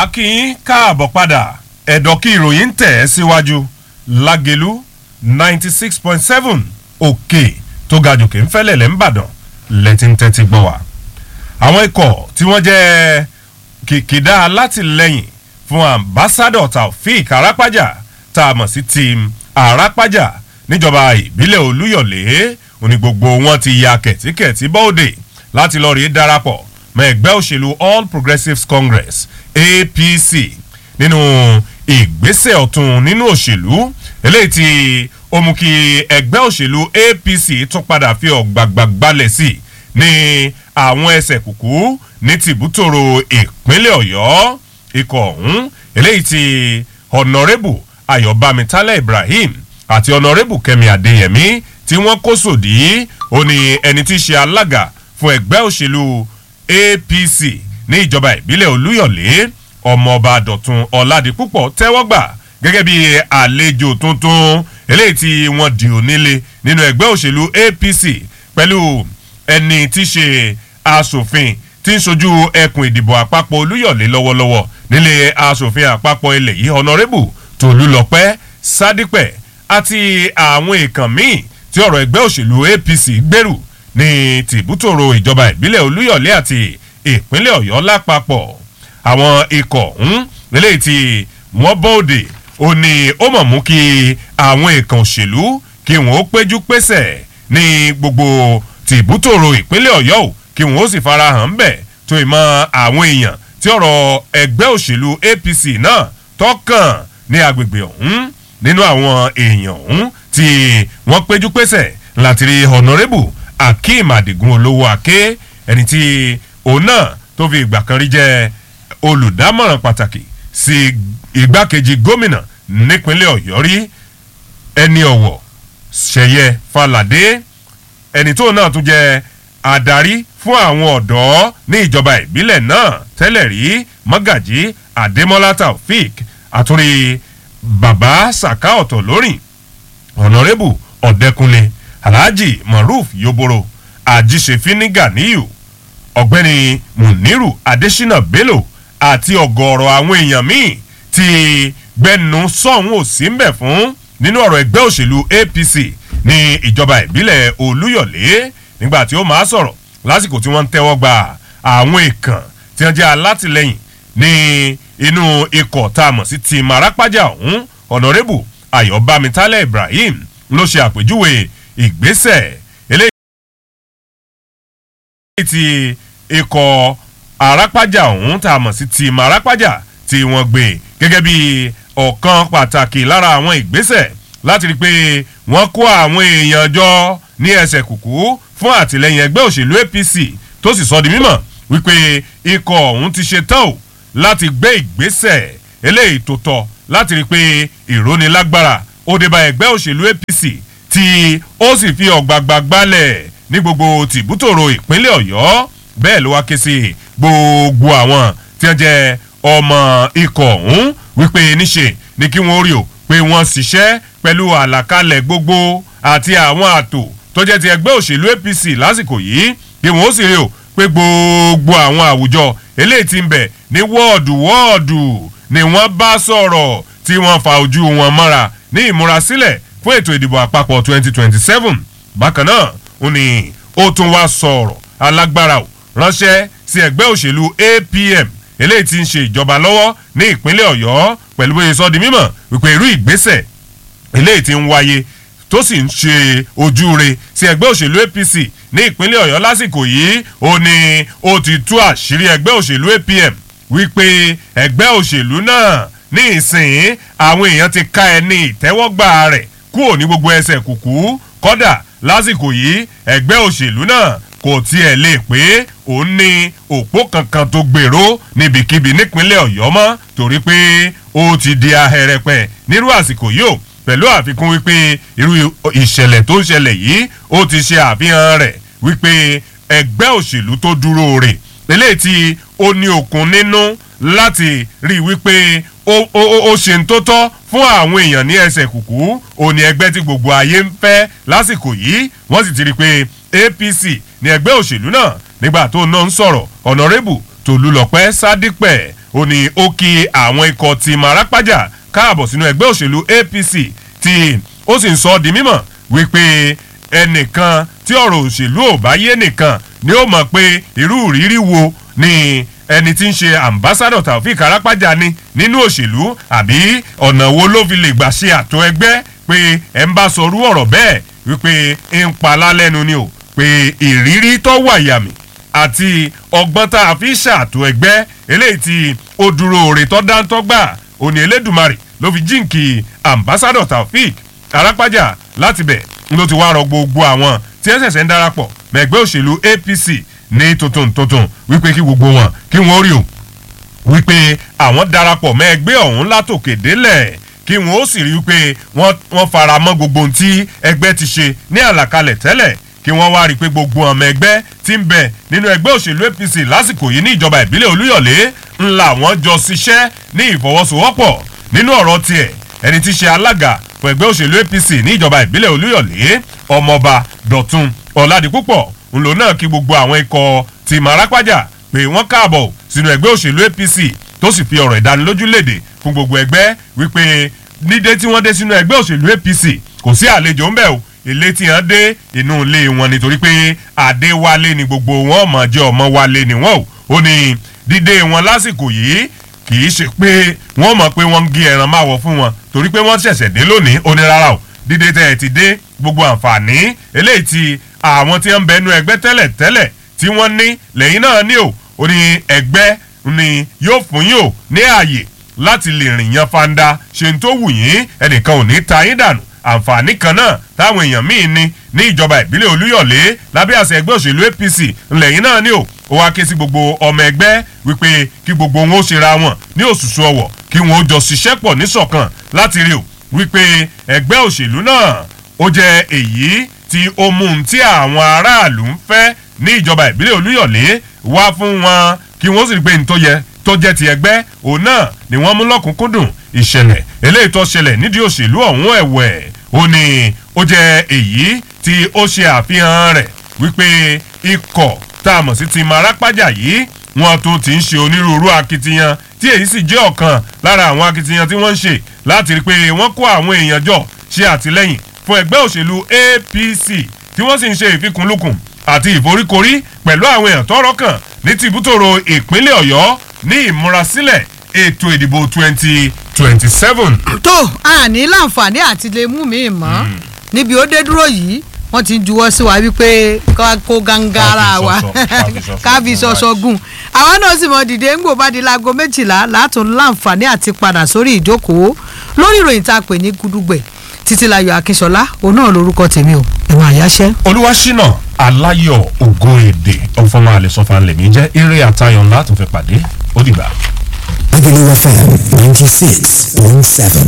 akínyín káàbọ̀ padà ẹ̀dọ̀ kí ìròyìn ń tẹ̀ ẹ́ síwájú lágẹ̀lú ninety six point seven òkè tó ga jòkè ń fẹ́lẹ̀ lẹ́ ń bàdàn lẹ́tí ń tẹ́tí gbọ́ wa. àwọn ikọ̀ tí wọ́n jẹ́ kìkìdá alátìlẹ́yìn fún ambassadọ̀ taofik arápájà tá a mọ̀ sí team arápájà níjọba ìbílẹ̀ olúyọ̀lé òní gbogbo wọn ti ya kẹ̀tíkẹ̀tí bọ́ọ̀dẹ̀ láti lọ́ọ́ rí darapọ̀ mọ́ ẹgbẹ́ òṣèlú all progressives congress apc nínú ìgbésẹ̀ ọ̀tún nínú òṣèlú eléyìí tí ó mú kí ẹgbẹ́ òṣèlú apc tún padà fi ọ̀gbàgbà gbalẹ̀ sí ní àwọn ẹsẹ̀ kùkú ní tìbútòrò ìpínlẹ̀ ọ̀yọ́ ikọ̀ ọ̀hún eléyìí tí honourable ayọ̀bámitálẹ̀ ibrahim àti honourable kẹ́mi adéyẹmí tí wọ́n kó sòdí ó ní ẹni tí í ṣe alága fún ẹgbẹ́ òṣèlú apc ní ìjọba ìbílẹ̀ olúyọ̀lé ọmọọba dọ̀tun ọ̀làdìpúpọ̀ tẹ́wọ́ gbà gẹ́gẹ́ bí àlejò tuntun eléyìí tí wọ́n di onílé nínú ẹgbẹ́ òṣèlú apc pẹ̀lú ẹni tí í ṣe asòfin tí ń sojú ẹkùn ìdìbò àpapọ̀ olúyọ̀lé lọ́wọ́lọ́wọ́ nílé asòfin àpapọ̀ ilẹ̀ yìí honourable tòlúlọpẹ́ sádípẹ̀ àti àwọn èèkàn míì tí ọ̀rọ̀ ẹgbẹ́ òṣèlú apc gbèrú ní tìbútòrò ìjọba ìbílẹ̀ olúyọ̀lé àti ìpínlẹ̀ ọ̀yọ́ lápapọ̀ àwọn ikọ̀ ọ̀hún eléyìí tí wọ́n bóde ó ní ó mọ̀ mú kí àwọn èèkàn òṣèlú kí wọ́n ó péjú pésẹ̀ ní gbogbo tìbútòrò ìpínlẹ̀ ọ̀yọ́ ò kí wọ́n ó sì farahàn bẹ̀ tó ìmọ̀ àwọn èèyàn tí ọ̀rọ̀ ẹgbẹ́ òṣèlú apc náà tọkàn ní agbègbè ọ̀hún nínú àwọn èèyàn ọ̀hún tí wọ́n péjú pésẹ̀ láti rí honourable akeem adigun olówó ake ẹni tí òun náà tó fi ìgbà kan rí jẹ́ olùdámọ̀ràn pàtàkì sí igbákejì gómìnà nípínlẹ̀ ọ̀yọ́ rí ẹni ọ̀wọ̀ ṣẹ̀yẹ falade ẹni tó náà tún jẹ́ adarí fún àwọn ọ̀dọ́ ní ìjọba ìbílẹ̀ náà tẹ́lẹ̀ rí mọ́gàjí adémọ́lá taofik àtúrí bàbá saka ọ̀tọ̀ lórìn ọ̀nàrẹ́bù ọ̀dẹ́kunlé alhaji maruf yoboro ajíṣefínní ganiyu ọ̀gbẹ́ni muniru adesina bello àti ọ̀gọ̀ọ̀rọ̀ àwọn èèyàn míì ti gbẹnu sọ̀hún ò sí mbẹ̀ fún nínú ọ̀rọ̀ ẹgbẹ́ òṣèlú apc ní ìjọba ìbílẹ̀ olúyọ̀lé nígbà tí ó máa sọ̀rọ̀ lásìkò tí wọ́n ń tẹ́wọ́ gba àwọn èèkàn tí wọ́n jẹ́ alátìlẹyìn ní inú ikọ̀ tá a mọ̀ sí ti marapájà ọ̀hún ọ̀nàrẹ́bù ayọ̀bámitálẹ̀ ibrahim ló ṣe àpèjúwe ìgbésẹ̀ eléyìí ti ikọ̀ arápájà ọ̀hún tá a mọ̀ sí ti marápájà tí wọ́n gbé gẹ́gẹ́ bí ọ̀kan pàtàkì lára àwọn ìgbésẹ̀ láti rí i pé wọ́n kó àwọn èèyàn jọ ní ẹsẹ̀ kùkú fún àtìlẹyìn ẹgbẹ́ òṣèlú apc tó sì sọ di mímọ̀ wípé ikọ̀ ọ̀hún ti ṣe tán o láti gbé ìgbésẹ̀ eléyìí tó tọ́ láti rí i pé ìrónilágbára ó dé bá ẹgbẹ́ òṣèlú apc tí ó sì fi ọ̀gbàgbà gbálẹ̀ ní gbogbo tìbútòrò ìpínlẹ̀ ọ̀yọ́ bẹ́ẹ̀ ló wá ké sí gbogbo àwọn tí wọ́n jẹ́ ọmọ ikọ̀ ọ̀hún wípé níṣe ni kí wọ́n rí o pé wọ́n ṣiṣẹ́ pẹ̀lú àlàkalẹ̀ gbogbo àti àwọn àtò tó jẹ́ ti ẹgbẹ́ òṣèlú apc lásìkò yìí kí wọ́n sì rí o pé gbogbo àwọn àwùjọ eléyìí ti ń bẹ̀ ní wọ́ọ̀dù wọ́ọ̀dù ni wọ́n bá sọ̀rọ̀ tí wọ́n fa ojú wọn mọ́ra ní ìmúrasílẹ̀ fún ètò ìdìbò àpapọ̀ 2027 bákan náà ó ní ó tún wá sọ̀rọ̀ alágbára ò ránṣẹ́ sí ẹgbẹ́ òṣèlú apm eléyìí ti ń ṣe ìjọba lọ́wọ́ ní ìpínlẹ̀ ọ̀yọ́ pẹ̀lú bóyá sọ di mímọ̀ wípé irú ìgbésẹ̀ eléyìí ti ń wáyé tó sì ń ṣe ojúure sí ẹgbẹ́ òṣèlú apc ní ìpínlẹ̀ ọ̀yọ́ lásìkò yìí ó ní ó ti tú àṣírí ẹgbẹ́ òṣèlú apm wípé ẹgbẹ́ òṣèlú náà ní ìsìn àwọn èèyàn ti ká ẹ ní ìtẹ́wọ́gbà rẹ̀ kúrò ní gbogbo ẹsẹ̀ kùkú kọ́dà lásìkò yìí ẹgbẹ́ òṣèlú náà kò tiẹ̀ lè pé òun ní òpó kankan tó gbèrò níbikíbi nípínlẹ̀ ọ̀yọ́ mọ́ torí pé ó ti di ahẹ́rẹ́pẹ́ nírú àsìkò yìí ó pẹ̀lú àfikún wípé irú ìṣẹ̀lẹ̀ tó ń ṣẹlẹ̀ yìí ó ti ṣe àfihàn rẹ̀ wípé ẹgbẹ́ òṣèlú tó dúró rè eléyìí tí ó ní okun nínú láti rí wípé ó ṣe ń tó tọ́ fún àwọn èèyàn ní ẹsẹ̀ kùkú òní ẹgbẹ́ tí gbogbo ayé ń fẹ́ lásìkò yìí wọ́n sì ti rí i pé apc ní ẹgbẹ́ òṣèlú náà nígbà tó náà ń sọ̀rọ̀ ọ̀nàrẹ́bù tòlúlọpẹ́ sádípẹ̀ ó ní ó kí àwọn ikọ̀ ti Marapaja káàbọ̀ sínú ẹgbẹ́ òṣèlú APC tí ó sì ń sọ ọ́ di mímọ̀ wípé ẹnìkan tí ọ̀rọ̀ òṣèlú ò bá yé nìkan ni ó mọ̀ pé irú ìrírí wo ni ẹni tí ń ṣe ambassadọ̀ Taofik Arapaja ni nínú òṣèlú àbí ọ̀nà wo ló fi lè gbà ṣe àtò ẹgbẹ́ pé ẹ̀ ń bá sọrú ọ̀rọ̀ bẹ́ẹ̀ wípé ń pa lálẹ́nu ni o pé ìrírí tó wà yàmì àti ọgbọ́n tá a fi ṣàtò ẹgbẹ́ eléyìí tí ó dúró òrè tó dáńtọ́ gbà òní Elédùmarè ló fi jíǹkì ambassadọ̀ Taofik Arapaja láti bẹ̀ ló ti wá rọ gbogbo àwọn tí ẹ ṣẹ̀ṣẹ̀ ń darapọ̀ mẹ́gbẹ́ òṣèlú APC ní tuntun tuntun wípé kí gbogbo wọn kí wọ́n rí o wípé àwọn darapọ̀ mọ́ ẹgbẹ́ ọ̀hún látòkè délẹ̀ kí wọ́n ó sì rí wípé wọ́n fara mọ́ gbogbo ohun tí ẹgbẹ́ ti ṣe ní àlàkalẹ̀ tẹ́lẹ̀ kí wọ́n wá rí i pé gbogbo ọmọ ẹgbẹ́ tí ń bẹ nínú ẹgbẹ́ òṣèlú APC lásìkò yìí ní ìjọba ìbílẹ̀ Olúyọ̀lé ńlá wọn jọ ṣiṣẹ́ ní ìfọwọ́sowọ́pọ̀ nínú ọ̀rọ̀ tiẹ̀ ẹni tí ṣe alága fún ẹgbẹ́ òṣèlú APC ní ìjọba ìbílẹ̀ Olúyọ̀lé ọmọọba Dọ̀tun Ọ̀làdìpúpọ̀ ńlò náà kí gbogbo àwọn ikọ̀ ti Marapaja pé wọ́n káàbọ̀ sínú ẹgbẹ́ òṣèlú APC tó sì fi ọ̀rọ̀ ìdánilójú léde fún gbogbo ẹgbẹ́ wípé nídé tí wọ́n dé sínú ẹgbẹ́ òṣèlú APC kò sí àlejò ńbẹ̀ o ilé tí wọ́n dé inú ilé wọn nítorí pé Adéwálé ni gbogbo wọn ọmọ jẹ́ ọmọ wálé ni wọ́n o ó ní dídé wọn lásìkò yìí kì í ṣe pé wọ́n mọ̀ pé wọ́n ń gé ẹran máa wọ̀ fún wọn torí pé wọ́n ṣẹ̀ṣẹ̀ dé lónìí ó ní rárá o dídé tẹ́ ẹ ti dé gbogbo àǹfààní eléyìí tí àwọn tí ń bẹnu ẹgbẹ́ tẹ́lẹ̀ tẹ́lẹ̀ tí wọ́n ní lẹ́yìn náà ní o ó ní ẹgbẹ́ ni yóò fún yín o ní ààyè láti lè rìn yan fanda ṣe ń tó wù yín ẹnìkan ò ní ta yín dànù àǹfààní kan náà táwọn èèyàn míì ní ní ìjọba ìbílẹ̀ Olúyọ̀lé lábẹ́ àṣẹ ẹgbẹ́ òṣèlú APC ńlẹ̀yìn náà ní o ó wá ké sí gbogbo ọmọ ẹgbẹ́ wípé kí gbogbo wọn ó ṣera wọn ní òṣùṣù ọwọ̀ kí wọn ó jọ ṣiṣẹ́ pọ̀ níṣọ̀kan láti rí o wípé ẹgbẹ́ òṣèlú náà ó jẹ́ èyí tí ó mú un tí àwọn aráàlú ń fẹ́ ní ìjọba ìbílẹ̀ Olúyọ̀lé wá fún wọn kí wọ́n sì rí pé ní tó yẹ tó jẹ́ ti ẹgbẹ́ òun náà ni wọ́n mú lọ́kùnkúndùn ìṣẹ̀lẹ̀ eléyìí tó ṣẹlẹ̀ nídìí òṣèlú ọ̀hún ẹ̀wẹ̀ ó ní ó jẹ́ èyí tí ó ṣe àfihàn rẹ̀ wípé ikọ̀ tá a mọ̀ sí ti Marapaja yìí wọ́n tún ti ń ṣe onírúurú akitiyan tí èyí sì jẹ́ ọ̀kan lára àwọn akitiyan tí wọ́n ń ṣe láti rí i pé wọ́n kó àwọn èèyàn jọ ṣe àtìlẹ́yìn fún ẹgbẹ́ òṣèlú APC tí wọ́n sì ń ṣe ìfikùnlukùn àti ìforíkorí pẹ̀lú àwọn èèyàn tọ́rọ̀ kàn ní tìbútòrò ìpínlẹ̀ Ọ̀yọ́ ní ìmúrasílẹ̀ ètò ìdìbò twenty twenty seven. tó a ní láǹfààní àti lè mú mi mọ́ níbi ó dé dúró yìí wọ́n ti ń juwọ́ sí wa wípé kó gangara wa ká fi ṣọṣọ gùn àwọn náà sì mọ dìde ńgbò bá di láago méjìlá látún láǹfààní àti padà sórí ìjókòó lórí ìròyìn tá a pè ní gudugbẹ títílayọ̀ akínṣọlá òun náà lórúkọ tèmi o ẹ̀wọ̀n àyáṣẹ́. olúwaṣínà aláyọ̀ ògo èdè ọ̀fọ̀mọ́ àlẹ́sọ̀fà lèmi jẹ́ eré àtayọ̀ ńlá tó fẹ́ pàdé ó dìgbà. Agolo FM ninety six point seven.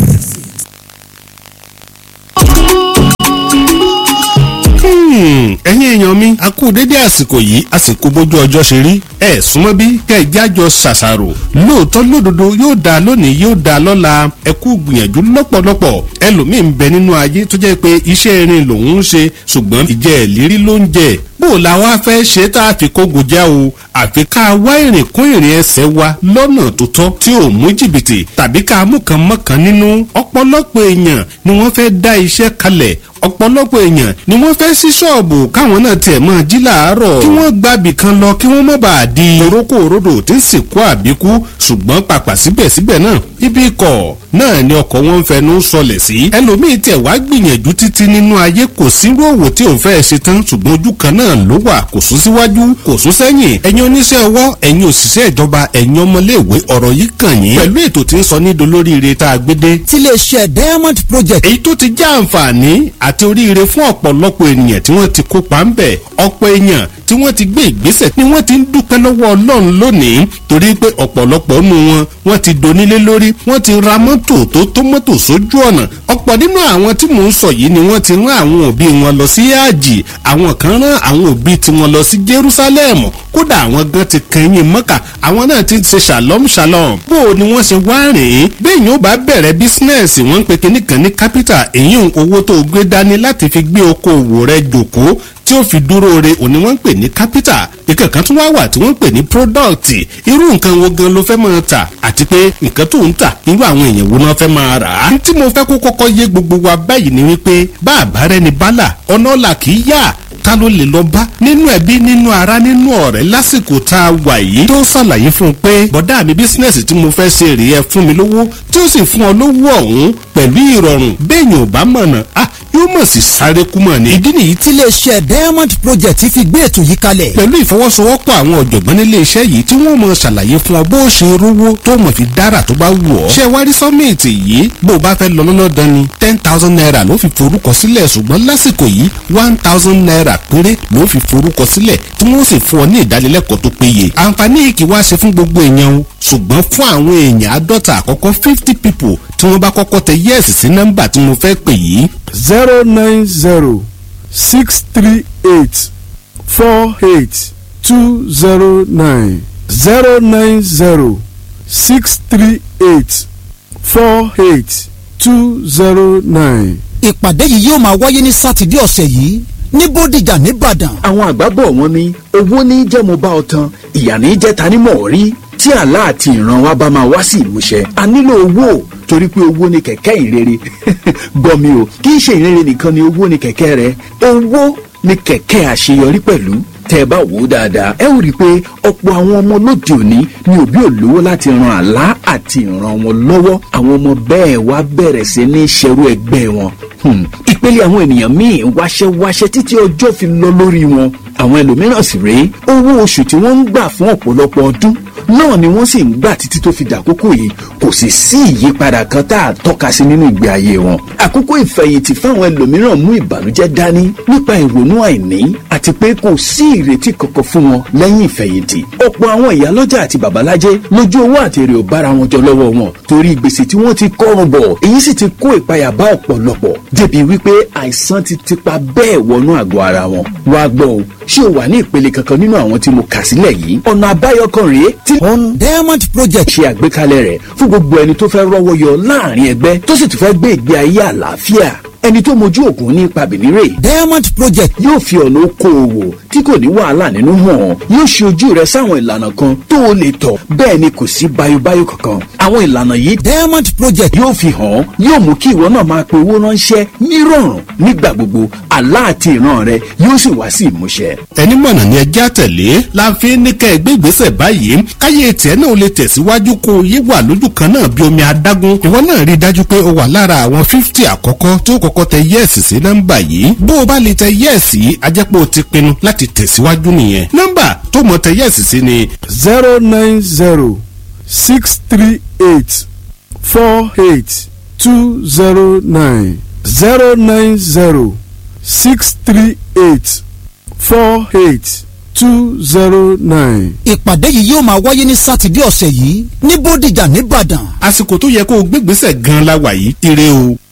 ẹ̀yin èèyàn mi a kú dédé àsìkò yìí àsìkò bójú ọjọ́ ṣe rí ẹ súnmọ́ bí kẹjá jọ ṣàṣàrò lóòótọ́ lódodo yóò dáa lónìí yóò dáa lọ́la ẹ kú gbìyànjú lọ́pọ̀lọpọ̀ ẹlòmíì ń bẹ nínú ayé tó jẹ́ pé iṣẹ́ irin lòun ń ṣe ṣùgbọ́n ìjẹ́ ìlérí ló ń jẹ bó o la wá fẹ́ ṣe tá a fi kógo já o àfi ká wá ìrìn kún ìrìn ẹsẹ̀ wa lọ́nà tó tọ́ tí ò mú jìbìtì tàbí ká mú kan mọ́kàn nínú ọ̀pọ̀lọpọ̀ èèyàn ni wọ́n fẹ́ dá iṣẹ́ kalẹ̀ ọ̀pọ̀lọpọ̀ èèyàn ni wọ́n fẹ́ sí ṣọ́ọ̀bù káwọn náà tiẹ̀ máa jí làárọ̀ kí wọ́n gbàbì kan lọ kí wọ́n má bàa di torókò òrodò tí ń sìnkú àbíkú ṣùgbọ́n pàpà síbẹ̀síbẹ̀ náà ibi ikọ̀ náà ni ọkọ̀ wọn ń fẹnu sọlẹ̀ sí ẹlòmíín tiẹ̀ wá gbìyànjú títí nínú ayé kò sírú òwò tí òun fẹ́ ṣe tán ṣùgbọ́n ojú kan náà ló wà kò sún síwájú kò sún sẹ́yìn ẹ̀yin oníṣẹ́ ọwọ́ ẹ̀yin òṣìṣẹ́ ìjọba ẹ̀yin ọmọléèwé ọ̀rọ̀ yìí kàn yín pẹ̀lú ètò tí ń sọ ní dolóríire tá a gbé dé. tiléeṣẹ́ diamond project. èyí tó ti já àǹfààní àti oríire fún ọ̀pọ̀lọpọ̀ ènìyàn tí wọ́n ti kópa ń bẹ̀ ọ̀pọ̀ èèyàn tí wọ́n ti gbé ìgbésẹ̀ ni wọ́n ti ń dúpẹ́ lọ́wọ́ ọlọ́run lónìí torí pé ọ̀pọ̀lọpọ̀ nù wọn wọ́n ti donílé lórí wọ́n ti ra mọ́tò tó tó mọ́tò sójú ọ̀nà ọ̀pọ̀ nínú àwọn tí mò ń sọ yìí ni wọ́n ti rán àwọn òbí wọn lọ sí àjì àwọn kan rán àwọn òbí tiwọn lọ sí Jerusalem kódà àwọn gan ti kẹyìn mọ́kà àwọn náà ti ṣe shalom shalom bó o ni wọ́n ṣe wá rìn bẹ́ẹ̀ yóò bá bẹ̀rẹ̀ bísínẹ́sì wọ́n ń pe kinní kan ní capital èyí owó tó gbé dání láti fi gbé okòwò rẹ jòkó tí ó fi dúró re òní wọ́n ń pè ní capital ìkẹ̀kan tún wá wà tí wọ́n ń pè ní product irú nǹkan wo gan ló fẹ́ máa tà àti pé nǹkan tó ń tà irú àwọn èèyàn wo náà fẹ́ máa rà á. tí mo fẹ́ kó kọ́kọ́ yé gbogbo wa báyìí ni wípé bá àbárẹ́ni bálà ọ̀nà ọ̀la kì í yá ta ló lè lọ bá nínú ẹbí nínú ara nínú ọ̀rẹ́ lásìkò tá a wà yìí tó ṣàlàyé fún un pé bọ̀dá mi bísínẹ́sì tí mo fẹ́ ṣe rèé ẹ fún mi lówó tí ó sì fún ọ lówó ọ̀hún pẹ̀lú ìrọ̀rùn béèyàn ò bá mọ̀nà ah yóò mọ̀ sí sáré kú mọ̀ ni. ìdí nìyí tí iléeṣẹ́ diamond project fi gbé ètò yìí kalẹ̀. pẹ̀lú ìfọwọ́sowọ́pọ̀ àwọn ọ̀jọ̀gbọ́n nílé iṣẹ́ yìí tí wọ́n mọ̀ ṣàlàyé fún ọ bó o ṣe rówó tó mọ̀ fi dára tó bá wù ọ́. ṣé wárí sọ́mìtì yìí bó o bá fẹ́ lọ lọ́lọ́dán ni ten thousand naira ló fi forúkọ sílẹ̀ ṣùgbọ́n lásìkò yìí one thousand naira péré ló fi forúkọ sílẹ̀ tí wọ́n sì fún ọ ní ìdánilẹ́kọ̀ọ́ tó péye. àǹfààní yìí kì í wá ṣe fún gbogbo èèyàn o ṣùgbọ́n fún àwọn èèyàn àádọ́ta àkọ́kọ́ fifty people tí wọ́n bá kọ́kọ́ tẹ yẹ́ẹ̀sì sí nọ́mbà tí mo fẹ́ pè yìí zero nine zero six three eight four eight two zero nine zero nine zero six three eight four eight two zero nine. ìpàdé yìí yóò máa wáyé ní sátidé ọ̀sẹ̀ yìí ní bódìjà nìbàdàn. àwọn àgbà bọ̀ wọ́n ní owó ní jẹ́ mo bá ọ tan ìyà ní jẹ́ ta ni mọ̀ ọ́ rí tí àlá àti ìran wa bá máa wá sí ìmúṣẹ a nílò owó torí pé owó ni kẹ̀kẹ́ ìrere gbọ́ mi o kì í ṣe ìrere nìkan ni owó ni kẹ̀kẹ́ rẹ owó ni kẹ̀kẹ́ àṣeyọrí pẹ̀lú tẹ́ ẹ bá wò ó dáadáa ẹ ó rí i pé ọ̀pọ̀ àwọn ọmọ lóde òní ni òbí ò lówó láti ran àlá àti ìran wọn lọ́wọ́ àwọn ọmọ bẹ́ẹ̀ wá bẹ̀rẹ̀ sí ní ṣerú ẹgbẹ́ wọn Hmm. ìpele àwọn ènìyàn míì wáṣẹ́wáṣẹ́ títí ọjọ́ fi lọ lórí wọn àwọn ẹlòmíràn sì rèé owó oṣù tí wọ́n ń gbà fún ọ̀pọ̀lọpọ̀ ọdún náà ni wọ́n sì ń gbà títí tó fi dàkókò yìí kò sì sí ìyípadà kan tá a tọ́ka sí nínú ìgbé ayé wọn. àkókò ìfẹ̀yìntì fáwọn ẹlòmíràn mú ìbànújẹ́ dání nípa ìrònú àìní àti pé kò sí ìrètí kankan fún wọn lẹ́yìn ìfẹ̀yìntì. ọ̀pọ̀ àwọn ìyálọ́jà àti babalájẹ́ lójú owó àti èrè ò bára wọn jọ lọ́wọ́ wọn torí gbèsè tí wọ́n ti kọ́rùn bọ̀ èyí sì ti kó ìpayà bá ọ̀pọ̀lọpọ̀ débi wípé àìsàn ti tipa bẹ́ẹ̀ wọnú àgọ́ ara wọn. wá gbọ́ o ṣé o wà ní ìpele kankan nínú àwọn tí mo kà sílẹ̀ yìí ọ̀nà àbáyọ kan rèé tí on diamond project ṣe àgbékalẹ̀ rẹ̀ fún gbogbo ẹni tó fẹ́ rọ́wọ́ yọ láàrin ẹgbẹ́ tó sì tún fẹ́ gbé ìgbé ayé àlàáfíà ẹni tó mojú ògùn ní ipa bìnírè diamond project yóò fi ọ̀nà okòòwò tí kò ní wàhálà nínú hàn yóò ṣe ojú rẹ sáwọn ìlànà kan tó o lè tọ̀ bẹ́ẹ̀ ni kò sí bayobayo kankan àwọn ìlànà yìí diamond project yóò fi hàn yóò mú kí ìwọ náà máa pe owó ránṣẹ́ nírọ̀rùn nígbà gbogbo àlá àti ìran rẹ yóò sì wá sí ìmúṣẹ. ẹni mọ̀nà ni ẹjẹ́ àtẹ̀lé la fi ní kẹ́ ẹ gbé ìgbésẹ̀ báyìí káyé tiẹ̀ náà lè tẹ̀síwájú kó o yé wà lójú kan náà bí omi adágún ìwọ náà rí i dájú pé o wà lára àwọn fífítì àkọ́kọ́ tó kọ́kọ́ tẹ yẹ́ẹ̀sì sí nọ́mbà yìí bó o bá lè tẹ yẹ́ẹ̀sì yìí a jẹ́ pé o ti pinnu láti tẹ̀síwájú nìyẹn nọ́mbà tó mọ̀ tẹ yẹ́ẹ̀sì sí ni zero nine zero six three eight four eight two zero nine zero nine zero six three eight four eight two zero nine. ìpàdé yìí yóò máa wáyé ní sátidé ọ̀sẹ̀ yìí ní bódìjà nìbàdàn. àsìkò tó yẹ kó o gbégbèsè gan la wà yìí ire o.